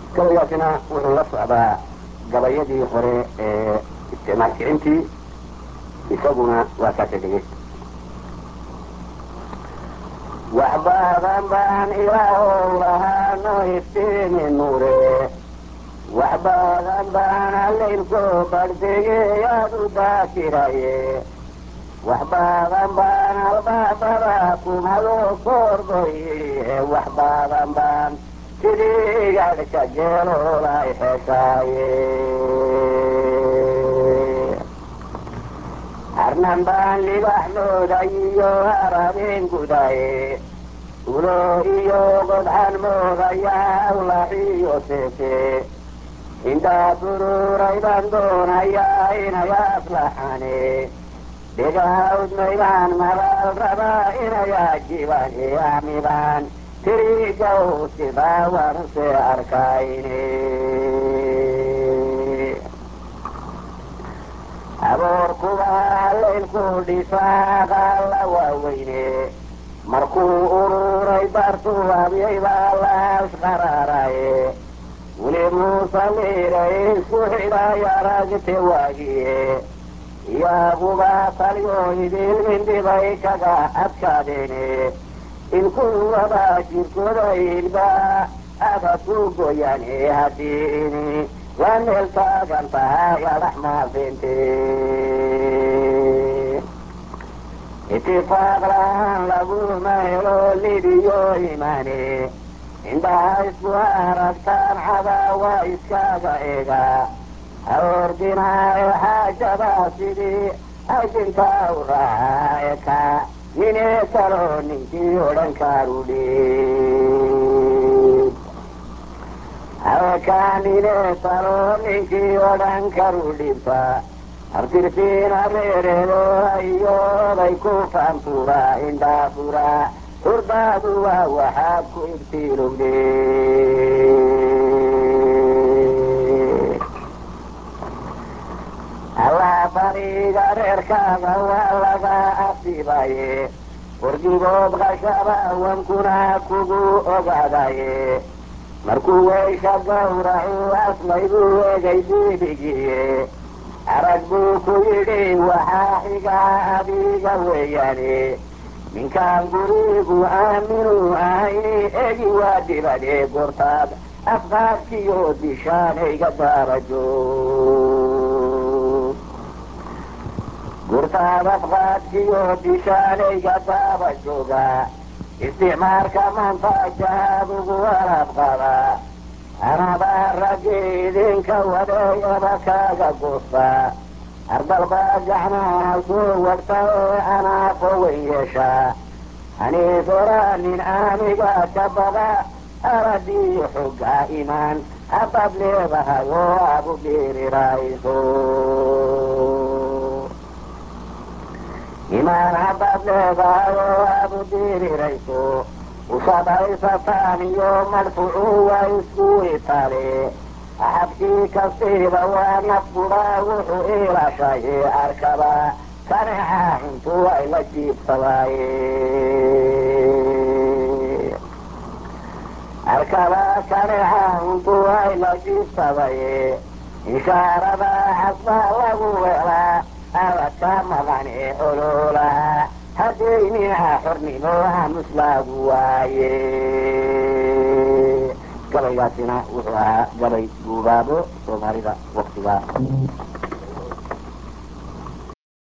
gabaygaasina wuxuu la socdaa gabayadii hore ee isticmaal kicintii isaguna waa kaasa dhegeysta wax badan baan ilaahow lahaano iftiimi nuure wax badan baan allaylko bardhigeyaad u daakiraye wax badan baan albaabada kumado koorgoye wax badan baan sidii gadhka jeeloolay xeshaaye arnan baan libax mooday iyo harabeen gudaye ulo iyo godxan moodayaa awlaxiyo seese intaa suruuray baan doonayaa inay aslaxane dhegahawdmaybaan mabal rabaa inay ajibaan eamibaan tirigaw sidaa waanuse arkayne aboorkuba laylku dhisaaqaala waaweyne markuu ururay bartuu abyay baa laas qaraaraye weli muusaliiray isku xidhay aragte waagiye iyaguba talyo idilmindhibay kaga adkaadeene ilkuwaba jirkooda ilba abadku goyane hadiini waa meel taagan tahay adax maafinte itifaaq lahaan laguma helo lidiyo imaane indhaha isku aragtaan cadaawa iskaga ega haordinaayo xaajada sidii ajintaa u raaca eka ninee kalo ninkii odhan kaarudhi hawekaanine talo ninkii odhan karu dhibta abtirsiina reereedo ayooday ku faantura indhaafura hurdaadu waa waxaad ku ibtiilowde allaa bariga reerkaaga waa laga asibaye wardigood qashaba wankuna kugu ogaadaye markuu weysha gawracu asmaygu egay dibigiye arag buu ku yidhi waxaa xigaa adiga weeyaane ninkaan gurigu aaminu ahayni egi waa dibade gortaad afqaadkiyo dishaanayga daarajo gurtaad afqaadkiyo dishaanayga daaba jooga isticmaalka maanta jahaad ugu alaab qaba anabaa raggi idinka wadeeyaba kaaga goosta ardalbaa gacmaha soo wagta ee anaa fowen yeesha haniifora nin aniga ka bada aradiyo xogga imaan haddaad leedahay oo aad u dhiirirayso imaan haddaad leedahay oo aad u dhiirirayso usadhaysataan iyo madfucu waa isku itale axadkii kastiiba waa nafkudaa wuxuu iilashaye arkaba kaneca intuu ay la jiibsadaaye arkaba kaneca intuu ay la jiibsadaye ishaarada xasbaa lagu welaa abadka maqane ololaha haddayniha xornimo hamuslaagu waaye gabaygaasina wuxuu ahaa gabay guubaabo soomaalida waktiga